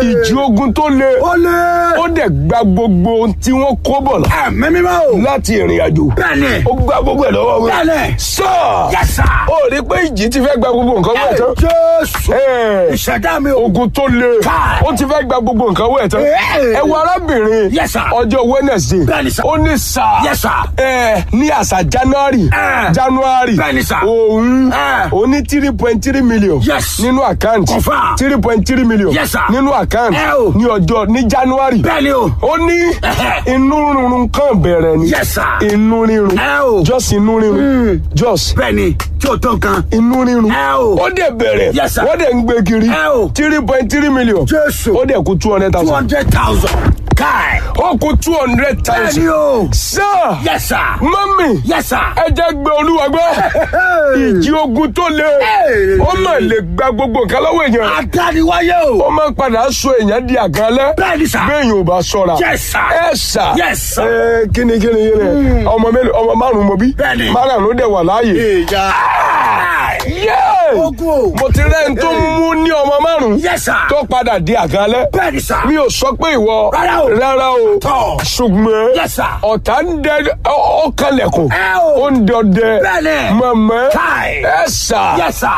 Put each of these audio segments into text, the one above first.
ìjì ogun tó le ó lé. ó dẹ̀ gba gbogbo ohun tí wọ́n kó bọ̀ lọ ẹ̀mí mímọ́ o. láti ìrìn àjò bẹ́ẹ̀ni. ó gba gbogbo ẹ̀ lọ́wọ́ wọn. bẹ́ẹ̀ni. sọ Yes, sir. ó rí pé ìjì ti fẹ́ gba gbogbo nǹkan wọ̀ tán. jésù. Ẹ̀, ìṣẹ̀dá mi o. ogun tó le Káì. ó ti fẹ́ gba gbogbo nǹkan wọ̀ tán. Ẹ̀. ẹ wo arábìnrin Yes, sir. ọjọ́ Wednesday Bẹ́ẹ̀ni, sir. ó ní sà Yes, sir. ẹ ní àṣà January Ẹ̀. January Bẹ́ẹ̀ni, sir. òun Ẹ̀. ó ní three point three million Yes. nínú àkáǹtì Confirm. three point three million Yes, sir. nínú àkáǹtì Ẹ o. ní ọjọ́ ní January bẹ́ẹ̀ni o. ó ní Ẹ̀hẹ̀. inú rírun kan bẹ̀rẹ̀ ni Yes, sir. inú rírun Ẹ o. just inú rírun just bẹ́ẹ̀ni tí o tó nǹkan. inú rírun Ẹ o. ó dẹ̀ bẹ̀rẹ̀ Yes, sir. wọ́n dẹ̀ ń gbé kiri Ẹ o. three point three million Jésù. ó dẹ̀ kú two hundred two thousand hundred thousand. káì. ó kú two hundred bẹ́ẹ̀ni thousand o. sir yes sir. mọ́mì yes sir. ẹ jẹ́ gbé olúwa gbọ́ ìjì ogun tó le Hey. ó mà lè gba gbogbo nǹkan lọ́wọ́ èèyàn adániwáyé ó o. máa ń padà sọ èèyàn di àgànlẹ́ bẹ́ẹ̀ni sà. bẹ́ẹ̀yìn ò bá sọ̀ra Yes, sir. ẹ sà Yes, sir. ẹ kíni kíni kíni ọmọ mélòó ọmọ márùn mo bí Bẹ́ẹ̀ni. márùn ló dẹ̀ wà láàyè. ìjà. Yéè! ogun o. mo ti rẹ́ ń tó mú ní ọmọ márùn yes sir. tó padà di àgànlẹ́ bẹ́ẹ̀ni sà. mi ò sọ pé ìwọ Rárá o. rárá o Tọ́. ṣùgbọ́n Yes, sir. ọ̀tá ń dẹ ọkànlẹ̀kùn Ẹ o. ó ń dọdẹ Bẹ́ẹ̀ni. mọ̀mọ́ Káì. ẹ sà yes sir.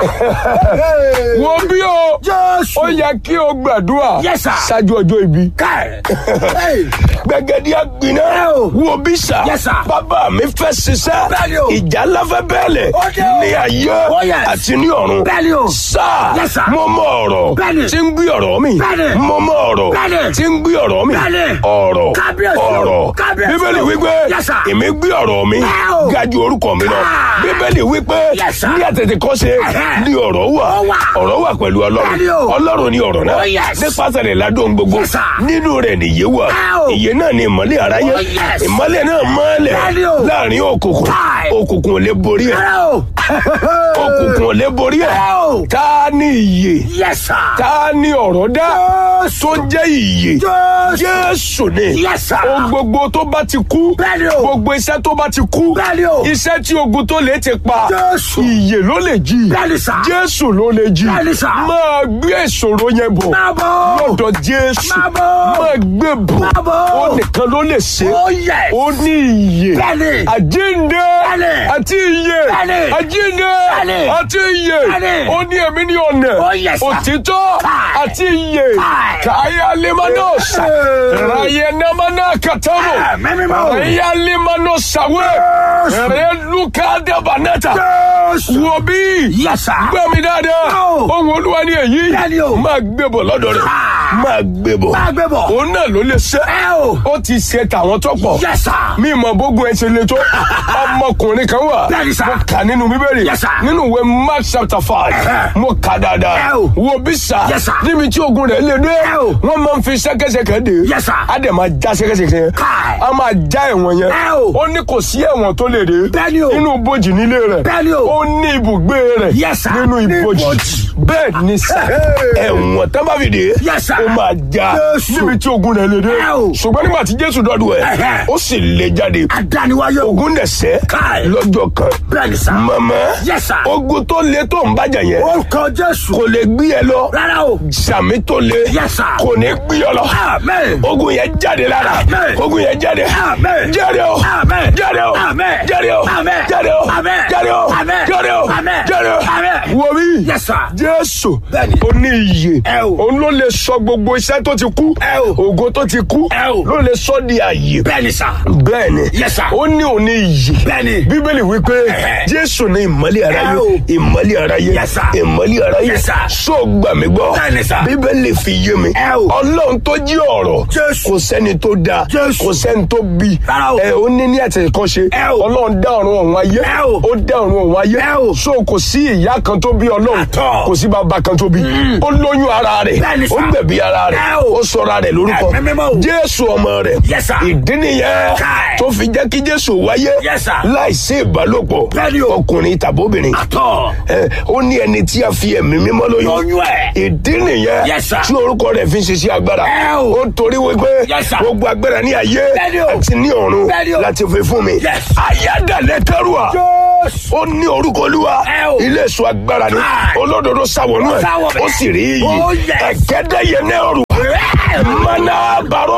wo bí o jésù. ó yẹ kí o gbàdúrà Yes, sir. ṣáájú ọjọ́ ibi káì. Hey. gbẹgẹdì àgbìnà Ẹ o. wo bí sà Yes, sir. bàbá mi fẹ́ ṣiṣẹ́ Bẹ́ẹ̀ni o. ìjà ńlá fẹ́ bẹ́ẹ̀lẹ̀ Ó dé o. ní ayé Oh, yes. àti ní ọ̀run Bẹ́ẹ̀ni o. sà Yes, sir. mo mọ ọ̀rọ̀ Bẹ́ẹ̀ni. tí ń gbé ọ̀rọ̀ mi Bẹ́ẹ̀ni. mo mọ ọ̀rọ̀ Bẹ́ẹ̀ni. tí ń gbé ọ̀rọ̀ mi Bẹ́ẹ̀ni. ọ̀rọ̀ Kábíyèsí o. ọ̀rọ̀ Kábíyèsí o. bíbélì wípé Yes, sir. èmi gbé ọ̀rọ̀ mi Ẹ o. ga ju orúkọ mi lọ Ah. bíbélì wípé Yes, sir. ní àtètèkọ́ṣe Ẹ̀hẹ́. ní ọ̀rọ̀ wà Ó wà. ọ̀rọ̀ wà pẹ̀lú ọlọ́run Bẹ́ẹ̀ni o. ọlọ́run ni ọ̀rọ̀ náà Oh, yes. nípasẹ̀ rẹ̀ ládùn gbogbo Yes, sir. nínú rẹ̀ nìyé wà Ẹ o. ìyè náà ni ìmọ́lẹ̀ aráyé Oh, yes. ìmọ́lẹ̀ náà mọ́lẹ̀ Bẹ́ẹ̀ni o. láàrin òkùnkùn Káì. òkùnkùn ò lè borí ẹ̀ Rárá o. òkùnkùn ò lè borí ẹ̀ Ẹ o. ta ni ìyè yes sir. ta ni ọ̀rọ̀ dá tó jẹ́ ìyè jésù. jésù ni Yes, sir. ohun gbogbo tó bá ti kú Bẹ́ẹ̀ni o. gbogbo iṣẹ́ tó bá ti kú Bẹ́ẹ̀ni o. iṣẹ́ tí ogun tó lè ti pa Jésù. ìyè ló lè jí Bẹ́ẹ̀ni, sir. jésù ló lè jí Bẹ́ẹ̀ni, sir. máa gbé ìṣòro yẹn bọ̀ Máa bọ̀. lọ́dọ̀ jésù Máa bọ̀. máa gbé bọ̀ Máa bọ̀. ó nìkan ló lè ṣe Oh, yes. ó ní ìyè Bẹ́ẹ̀ni. àjíǹde Bẹ́ẹ̀ni. àti ìyè Bẹ́ẹ̀ni. àjíǹde Bẹ́ẹ̀ni. àti ìyè Bẹ́ẹ̀ni. ó ní èmi ní ọ̀nà Oh, yes, sir. òtítọ́ Káì. àti ìyè Káì. káyà limanos Hey. ráyè námaná kàtàrò Ah, mẹ́mí mọ́. ráyà limanos sàwé Jésù. rẹ lùkà dàbànàtà jésù. wò bí yes sir. gbọ́ mi dáadáa No. ohun olúwa ni èyí Bẹ́ẹ̀ni o. máa gbé bọ̀ lọ́dọ̀ rẹ̀ Ah. máa gbé bọ̀ Máa gbé bọ̀. òun náà ló lè ṣe ẹ o. ó ti ṣe tàwọn tó pọ̀ yes sir. mi mọ bógun ẹ ṣe le tó ọmọkùnrin kan wà Bẹ́ẹ̀ni, sir. mo kà nínú bíbélì Yes, sir. nínú ìwé mark chapter five Ẹ̀hẹ́. mo kà dáadáa Ẹ o. wo bí sà Yes, sir. níbi tí ogun rẹ̀ lè dé Ẹ o. wọ́n máa ń fi ṣẹ́kẹ́ṣẹkẹ̀ dé Yes, sir. á dẹ̀ máa já ṣẹ́kẹ́ṣẹkẹ̀ yẹn Káì. á máa já ẹ̀wọ̀n yẹn Ẹ o. ó ní kò sí ẹ̀wọ̀n tó lè dé Bẹ́ẹ̀ni o. nínú ibojì nílé rẹ̀ Bẹ́ẹ̀ni o. ó ní ibùgbé rẹ̀ Yes, sir. nínú Ní ibojì ibojì. bẹ́ẹ̀ ni sà Hey. ẹ̀wọ̀n tán bá fi dé Yes, sir. ó máa já Jésù. níbi tí ogun rẹ̀ lè dé Ẹ o. ṣùgbọ́n nígbà tí jésù dọ́dún ẹ̀ Ẹ̀hẹ́. ó sì lè jáde adániwáyé o. ogun dẹ̀sẹ̀ Káì. lọ́jọ́ kan bẹ́ẹ̀ni sir. mọ̀mọ́ Yes, sir. ogun tó le tó ń bàjẹ́ yẹn orúkọ jésù. kò lè gbé ẹ lọ rárá o. sàmì tó le Yes, sir. kò ní gbé ọ lọ amen. ogun yẹn jáde lára Amen. ogun yẹn jáde Amen. jáde o Amen. jáde o Amen. jáde o Amen. jáde o Amen. jáde o Amen. jáde o Amen. jáde o Amen. wo bí Yes, sir. jésù Bẹ́ẹ̀ni. ó ní iyè Ẹ o. òun ló lè sọ gbogbo iṣẹ́ tó ti kú Ẹ o. ògo tó ti kú Ẹ o. ló lè sọ di àyè bẹ́ẹ̀ni sir. bẹ́ẹ̀ni Yes, sir. ó ní òní iyì Bẹ́ẹ̀ni. bíbélì wípé Ẹ̀hẹ́. jésù ní ìmọ́lẹ̀ aráyé Ẹ o. ìmọ́lẹ̀ aráyé Yes, sir. ìmọ́lẹ̀ aráyé Yes, sir. so gbà mí gbọ́ Bẹ́ẹ̀ni, sir. bíbélì fi yé mi Ẹ o. ọlọ́run tó jí ọ̀rọ̀ Jésù. kò sẹ́ni tó dá Jésù. kò sẹ́ni tó bí Rárá o. ẹ ó ní ní àtẹ̀kọ́ṣe Ẹ o. ọlọ́run dá ọ̀run ọ̀hún ayé Ẹ o. ó dá ọ̀run ọ̀hún ayé Ẹ o. so kò sí ìyá kan tó bí ọlọ́run Àtọ̀. kò sí bàbá kan tó bí ó lóyún ara rẹ̀ Bẹ́ẹ̀ni, ó sir. gbẹ̀bí ara rẹ̀ Ẹ o. ó sọra rẹ̀ lórúkọ Ẹ̀mí mímọ́ o. jésù ọmọ rẹ̀ Yes, sir. ìdí nìyẹn Káì. tó fi jẹ́ kí jésù wáyé Yes, sir. láìsí ìbálòpọ̀ Bẹ́ẹ̀ni o. ọkùnrin tàbóbìnrin àtọ̀. ẹ, ó ní ẹni tí a fi ẹ̀mí mímọ́ lóyún lóyún ẹ̀. ìdí nìyẹn Yes, sir. tí orúkọ rẹ̀ fi ń ṣiṣẹ́ agbára Ẹ o. ó torí wípé Yes, sir. gbogbo agbára ní ayé Bẹ́ẹ̀ni o. àti ní ọ̀run Bẹ́ẹ̀ni o. láti fi fún mi Yes. ayádàlẹ̀ tẹ́rùà jésù. ó ní orúkọ olúwa Ẹ o. ilé èso agbára ni Káì. olódodo sáwọnú Ó ẹ sáwọ bẹ́ẹ̀. ó sì rí iyì Oh, yes. ẹ̀kẹ́dẹ́yẹ náà rù Ẹ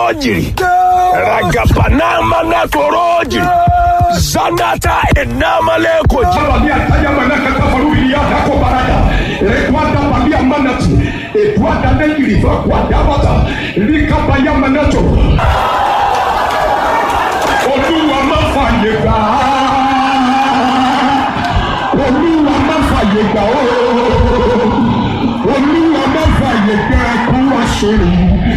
jìrì ragabana mana toro jìrì zanata enamale ko jìrì. Balia taya manaka kafarubi ya dako barada. Rekwada balia manati. Edwada negiri vakwada bata. Lika baya manato. Olúwa má fàyè gbà á. Olúwa má fàyè gbà ó. Olúwa má fàyè gbà kú àṣírí.